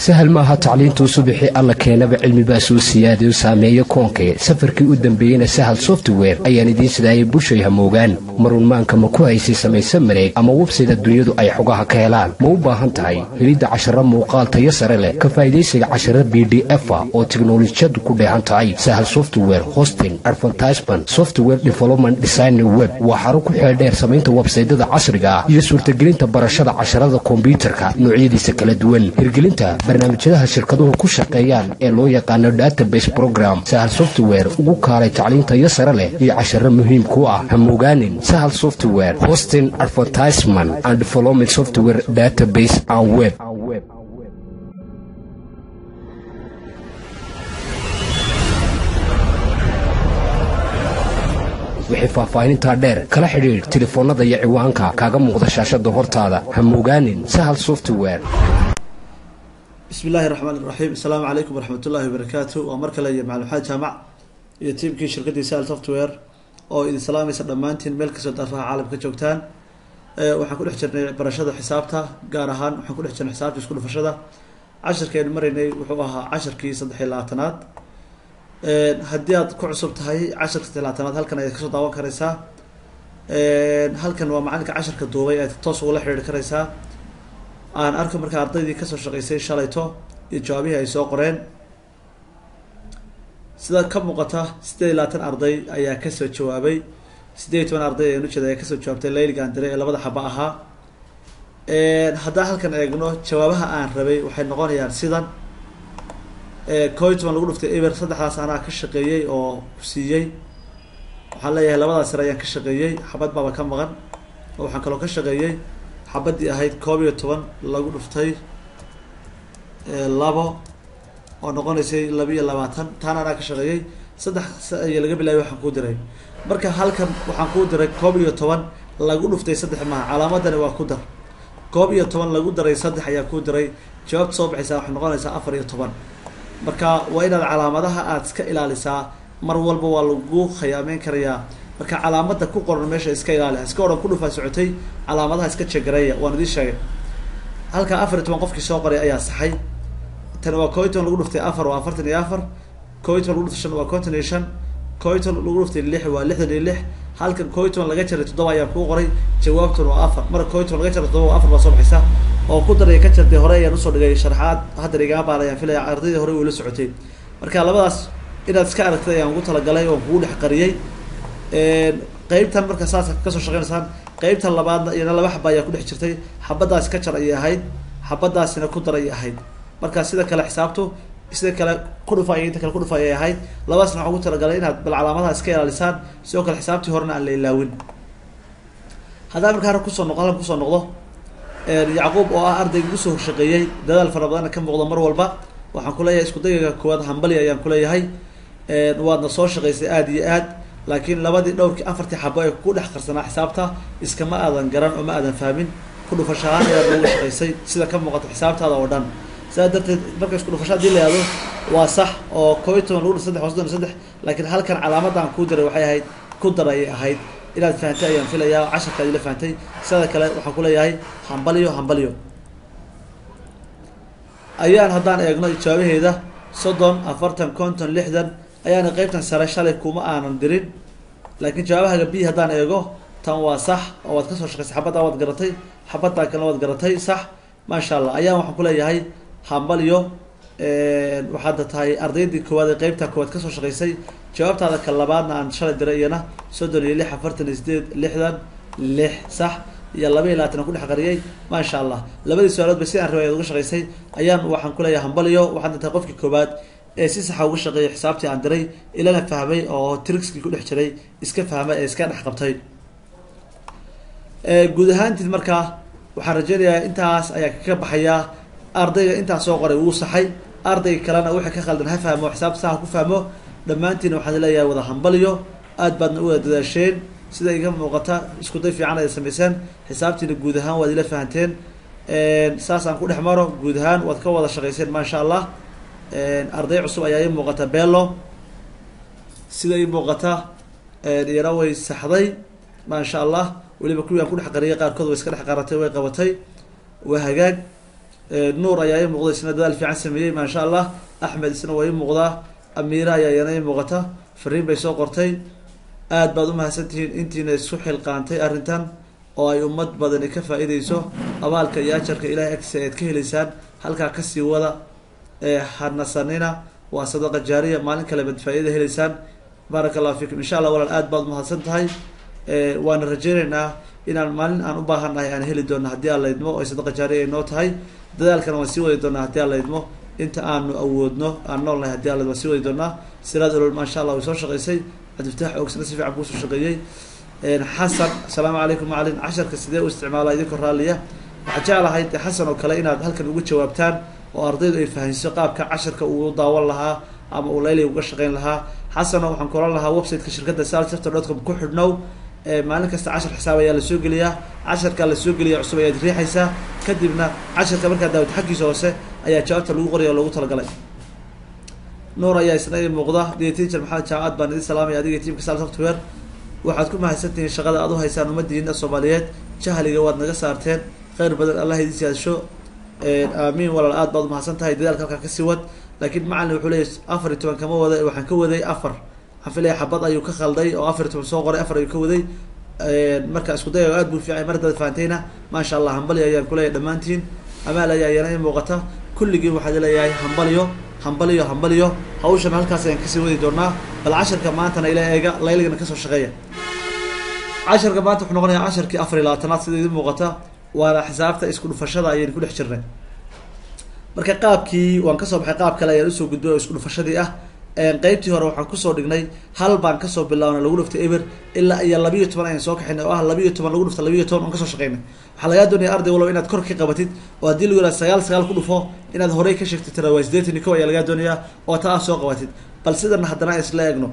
sahal maaha tacliintuu subixii alla keenaba cilmibaa soo siyaadayo saameeyo koonkee safarkii u dambeeyeyna sahal software ayaan idiin sidaayay bushay hamoogaan marunmaanka ma ku haysay samayse mareeg ama websayda dunyadu ay xogaha ka helaan ma u baahan tahay helidda casharo muuqaal tayo sare leh ka faa'idaysiga casharo b d efa oo tiknolojiyadu ku dheehan tahay sahal software hosting advertisement software development design web waa xaro ku xeeldheer samaynta websaydada casriga ah iyo suurtagelinta barashada casharada kombyuutarka noocyadiisa kala duwan hirgelinta barnaamijyadaha shirkaduhu ku shaqeeyaan ee loo yaqaano database program sahal software ugu kaalay tacliintayo sare leh iyo casharo muhiim ku ah hamogaanin sahal software hosting advertisement and development software database and web wixii faahfaahinintaa dheer kala xidhiidh telefoonnada iyo ciwaanka kaaga muuqda shaashada hortaada hamogaanin sahal software bismi illaahi raxmaan iraxiim asalaamu calaykum waraxmat ullahi wabarakaatu waa mar kale iyo macalin maxamed jaamac iyo tiimkii shirkaddii sahal software oo idin salaamaysa dhammaantiin meel kastoo daraha caalamka joogtaan waxaan ku dhex jirnay barashada xisaabta gaar ahaan waxaan ku dhex jirnay xisaabta isku dhufashada casharkeenu maraynay wuxuu ahaa casharkii saddex iyo labaatanaad haddii aad ku cusub tahay casharka saddex labaatanaad halkan ayaad kasoo daawan karaysaa halkan waa macalinka casharka duubay ayaad toos ugula xidhiiri karaysaa aan arko markaa ardaydii kasoo shaqaysay shalayto iyo jawaabihii ay soo qoreen sida ka muuqata siddeed iyo labaatan arday ayaa kasoo jawaabay siddeed iyo toban arday ayaan ujeeda ayaa kasoo jawaabtay layliga aan diray ee labada xaba ahaa haddaan halkan eegno jawaabaha aan rabay waxay noqonayaan sidan koo iyo toban lagu dhuftay eber saddexdaas anaa ka shaqeeyey oo siiyey waxaan leeyahay labadaas sare ayaan ka shaqeeyey xabad baaba ka maqan oo waxaan kaloo ka shaqeeyey xabadii ahayd koob iyo toban lagu dhuftay labo oo noqonaysay laba iyo labaatan taana anaa ka shaqeeyey saddex iyo laga bilaabay waxaan kuu diray marka halkan waxaan kuu diray koob iyo toban lagu dhuftay saddex maaha calaamadani waa ku dar koob iyo toban lagu daray saddex ayaa kuu diray jawaabta soo baxaysaa waxay noqonaysaa afar iyo toban marka waa inaad calaamadaha aada iska ilaalisaa mar walba waa lagu khayaameyn karayaa marka calaamada ku qoran meesha iska ilaali iska odhan ku dhufaa socotay calaamadaha iska jegareeya waan idiin sheegay halkaa afar iyo toban qofkii soo qoray ayaa saxay tani waa koo iyo toban lagu dhuftay afar waa afartan iyo afar koo iyo toban lagu dhuftay shan waa konton iyo shan koo iyo toban lagu dhuftay lix waa lixdan iyo lix halkan koo iyo toban laga jaray toddoba ayaa kuu qoray jawaabtuna waa afar marka koo iyo toban laga jaray toddoba waa afar baa soo baxaysa oo ku daraya ka jartay hore ayaan usoo dhigay sharxaad hadda igama baal ayaan filaya ardaydii hore ula socotay marka labadaas inaad iska aragtay ayaan ugu talagalay oon kugu dhex qariyey qeybtan marka saas kasoo shaqeynaysaan qeybtan labaadna iyana laba xaba ayaa ku dhex jirtay xabadaas ka jar ayay ahayd xabadaasina ku dar ayay ahayd marka sida kale xisaabtu sida kale kudhufa iyo inta kale kudhufa ayay ahayd labadaasna waxaan ugu talagalay inaad bal calaamadaha iska ilaalisaan sidoo kale xisaabtii horena aan la ilaawin haddaan markaa kusoo noqo halkan kusoo noqdo yacquub oo ah ardayga ugu soo shaqeeyey dadaal fara badanna ka muuqda mar walba waxaan kuleeyahay isku dayiga koowaad hambali ayaan kuleeyahay waadna soo shaqaysay aada iyo aad laakiin labadii dhowrkii afartii xabo ee ku dhex qarsanaa xisaabta iskama aadan garan oo ma aadan fahmin ku dhufashahaan ayaad noogu shaqaysay sida ka muuqata xisaabtaada oo dhan sidaa darteed marka isku dhufasha hadii la yihahdo waa sax oo koo iyo toban lagu dhuf saddex waa soddon iyo saddex laakiin halkan calaamada aan kuu diray waxay ahayd ku dar ayay ahayd inaad fahantay ayaan filayaa casharka adila fahantay sidada kale waxaan kuleeyahay hambalyo hambalyo ayaan haddaan eegno jawaabaheeda soddon afartan konton lixdan ayaana qeybtan sare shalay kuma aanan dirin laakiin jawaabahaga b haddaan eego tan waa sax oo waad kasoo shaqaysay xabaddaa waad garatay xabaddaa kalena waad garatay sax maasha allah ayaan waxaan kuleeyahay hambalyo waxaadda tahay ardaydii koowaad ee qeybta koowaad kasoo shaqaysay jawaabtaada ka labaadna aan shalay diray iyana soddon iyo lix afartan iyo sideed lixdan lix sax iyo laba iyo labaatan aan ku dhex qariyay maasha allah labadii su-aalood ba si aan rabay ad uga shaqaysay ayaan waxaan kuleeyahay hambalyo waxaadna tahay qofkii koowaad ee si saxa uga shaqeeyay xisaabtii aan diray ilana fahmay oo trixkii ku dhex jiray iska fahmay ee iska dhex qabtay guud ahaantiid markaa waxaan rajeynayaa intaas ayaa kaga baxayaa ardayga intaas soo qoray wuu saxay ardayga kalena wixii ka khaldan ha fahmo xisaabta saha ku fahmo dhammaantiina waxaan leeyahay wada hambalyo aad baadna u wada dadaasheen sida iga muuqata isku day fiican ay samayseen xisaabtiina guud ahaan waad ila fahanteen saas aan ku dhex maro guud ahaan waad ka wada shaqayseen maasha allah arday cusub ayaa ii muuqata bello sida ii muuqata iyana way saxday maasha allah weliba kuwii aan ku dhex qariyay qaarkood way iska dhex qaratay way qabatay waa hagaag nuur ayaa ii muuqda isna dadaal fiican sameeyey maasha allah axmed isna waa ii muuqdaa amiira ayaa iyana ii muuqata fariin bay soo qortay aad baad umahadsantihiin intiina isku xilqaantay arrintan oo ay ummad badani ka faa-ideyso abaalka iyo ajarka ilahay agtiisa aad ka helaysaan halkaa kasii wada hanasanina waa sadaqa jaariya maalin kale baad faa-ida helaysaan baaraka allahu fiikum insha allah walaal aad baad umahadsan tahay waana rajeyneynaa inaan maalin aan u baahannahay aan heli doona haddii aan laydmo oy sadaqa jaariya ay noo tahay dadaalkana waan sii wadi doonaa haddii aan laydmo inta aanu awoodno aan noolnahay hadii aan laydmo waan sii wadi doonaa siraad olol maasha allah way soo shaqeysay cabdifataax oogsana si fiican kuusoo shaqeeyey xasan asalaamu calaykum macalin casharka sidee u isticmaala idinkoo raalliya waxaa jeclahay de xasan oo kale inaad halkan uga jawaabtaan oo ardaydu ay fahansiso qaabka casharka uu daawan lahaa ama uu layli uga shaqeyn lahaa xasano waxaan ku oran lahaa websiteka shirkadda salsafter dotcom ku xidhnow maalin kasta cashar xisaab ayaa lasoo geliyaa casharkaa lasoo geliya cusub ayaad riixaysaa kadibna casharka markaa daawad xaggiisa hoose ayaa jawaabta lagu qoraya oo lagu talagalay nuur ayaa isna i muuqda d teacher maxamed jaamacad baan idin salaamaya adiga tiamka sal software waxaad ku mahadsantihiin shaqada aad u haysaan ummadiina soomaaliyeed jahliga waad naga saarteen kheyr badan allah idin siyaasho aamiin walaal aad baad umahadsan tahay dadaalka halkaa kasii wad laakiin macalin wuxuu leeyay afar iyo toban kama wada waxaan ka waday afar waxaan filaya xabad ayuu ka khalday oo afar iyo toban soo qoray afar ayuu ka waday marka isku day aad buu fiicay mar hadaad fahantayna maasha allah hambali ayaan kuleeyahay dhammaantiin amaal ayaa iyana i muuqata kulligiin waxaad leeyahay hambaliyo hambaliyo hambaliyo hawshan halkaas ayaan kasii wadi doonaa bal casharka maantana ila eega layligana kasoo shaqeeya casharka maanta wuxuu noqonayaa casharkii afar iyo labaatanaad sida idin muuqata waana xisaabta isku dhufashada ayaynu ku dhex jirnay marka qaabkii waan kasoo baxay qaab kale ayaan usoo gudbay oo isku dhufashadii ah qeybtii hore waxaan kusoo dhignay hal baan kasoo bilaabnay lagu dhuftay eber ilaa iyo labiiyo toban ayaan soo kaxinay oo ah labiiyo toban lagu dhufta labiiyo toban on kasoo shaqeynay waxaa lagaa doonaya arday walow inaad kor ka qabatid oo haddii lagu yihah sagaal sagaal ku dhufo inaad horey ka sheegtid tira waa sideetan iyo kow ayaa lagaa doonayaa oo taa aad soo qabatid bal sidana haddana isla eegno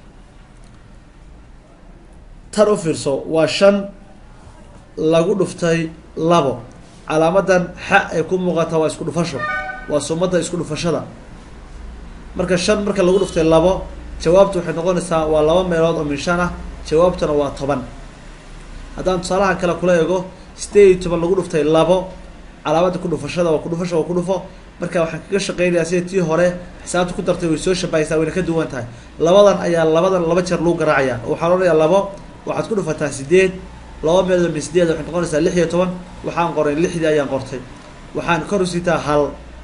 tan u fiirso waa shan lagu dhuftay labo calaamadan xa ay ku muuqata waa isku dhufasho waa sumada isku dhufashada marka shan marka lagu dhuftay labo jawaabtu waxay noqonaysaa waa laba meelood oo min shan ah jawaabtuna waa toban haddaan tusaalahan kale kula eego sideed iyo toban lagu dhuftay labo calaamada ku dhufashada waa kudhufasho waa ku dhufo marka waxaan kaga shaqeynayaa sida tii hore xisaabta ku dartay way soo shabahaysaa wayna ka duwan tahay labadan ayaa labadan laba jeer lagu garaacaya waxaan odhanayaa labo waxaad ku dhufataa sideed laba meelood min sideed waxay noqonaysaa lix iyo toban waxaan qoray lixdii ayaan qortay waxaan kor usiitaa hal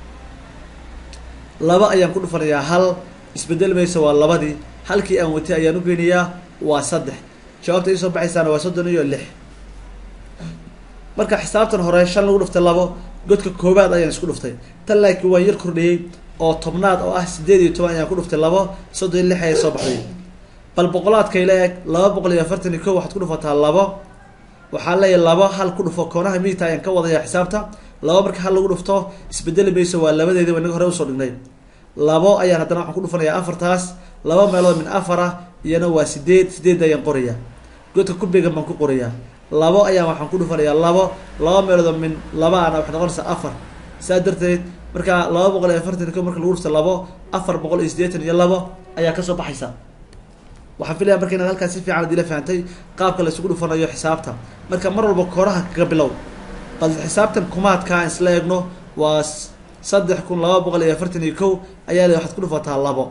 laba ayaan ku dhufanayaa hal isbedel maysa waa labadii halkii aan watay ayaan ugeynayaa waa saddex jawaabta iisoo baxaysaana waa soddon iyo lix marka xisaabtan hore shan lagu dhuftay labo godka koobaad ayaan isku dhuftay tan laakiin waan yar kordhiyey oo tobnaad oo ah sideed iyo toban ayaan ku dhuftay labo soddon iyo lix ayaa soo baxday bal boqolaadkayla eeg laba boqol iyo afartan iyo ko waxaad ku dhufataa labo waxaa leeyahay labo hal ku dhufo koonaha midigta ayaan ka wadaya xisaabta laba marka hal lagu dhufto isbedeli mayso waa labadeedi inaga hore usoo dhignay labo ayaan haddana waxaan ku dhufanayaa afartaas laba meelood min afar ah iyana waa sideed sideed ayaan qorayaa godka kubegan baan ku qorayaa labo ayaan waxaan ku dhufanayaa labo laba meelood min laba ana waxay noqonaysaa afar saa darteed markaa laba boqol iyo afartan iyo ko marka lagu dhufta labo afar boqol iyo siddeetan iyo labo ayaa kasoo baxaysa waxaan filaya marka inaad halkaas si fiican ad ila fahantay qaabka la isugu dhufanayo xisaabta marka mar walba kooraha kaga bilow bal xisaabtan kumaadka aan isla eegno waa saddex kun laba boqol iyo afartan iyo kow ayaa le waxaad ku dhufataa labo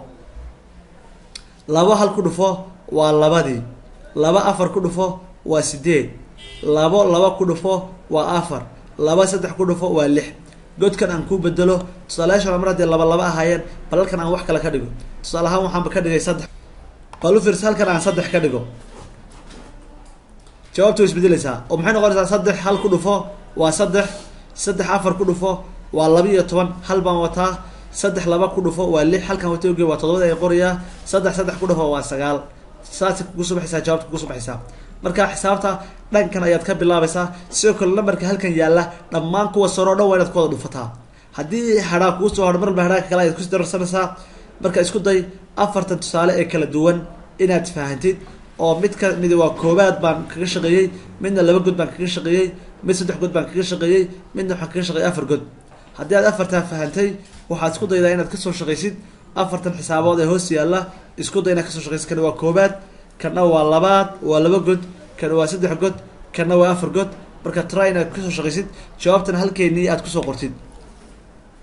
labo hal ku dhufo waa labadii laba afar ku dhufo waa sideed labo laba ku dhufo waa afar laba saddex ku dhufo waa lix godkan aan ku bedelo tusaalayaashan mar haddii laba laba ahaayeen bal halkan aan wax kale ka dhigo tusaale ahaan waxaanba ka dhigay saddex bal u fiirsa halkan aan saddex ka dhigo jawaabta way isbedeleysaa oo maxay noqonaysaa saddex hal ku dhufo waa saddex saddex afar ku dhufo waa laba iyo toban hal baan wataa saddex laba ku dhufo waa lix halkan wata oge waa todobada ay qorayaa saddex saddex ku dhufo waa sagaal saasay kugu soo baxaysaa jawaabta kugu soo baxaysaa marka xisaabta dhankan ayaad ka bilaabaysaa sidoo kale nambarka halkan yaalla dhammaan kuwa saro o dhan waa inaad ku wada dhufataa haddii hadhaa kuu soo hadho marba hadhaaka kale ayaad kusi dararsanaysaa marka isku day afartan tusaale ee kala duwan inaad fahantid oo mid ka mid waa koobaad baan kaga shaqeeyey midna laba god baan kaga shaqeeyey mid saddex god baan kaga shaqeeyey midna waxaan kaga shaqeeyey afar god haddii aad afartaa fahantay waxaad isku daydaa inaad kasoo shaqaysid afartan xisaabood ee hoos yaalla isku day inaad kasoo shaqaysid kana waa koobaad kana waa labaad waa laba god kana waa saddex god kana waa afar god marka try inaad kasoo shaqaysid jawaabtan halkeenii aad kusoo qortid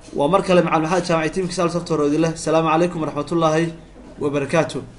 waa mar kale macalin maxamed jaamaci tiimka sal software oo idin leh asalaamu calaykum waraxmatullaahi wabarakaatu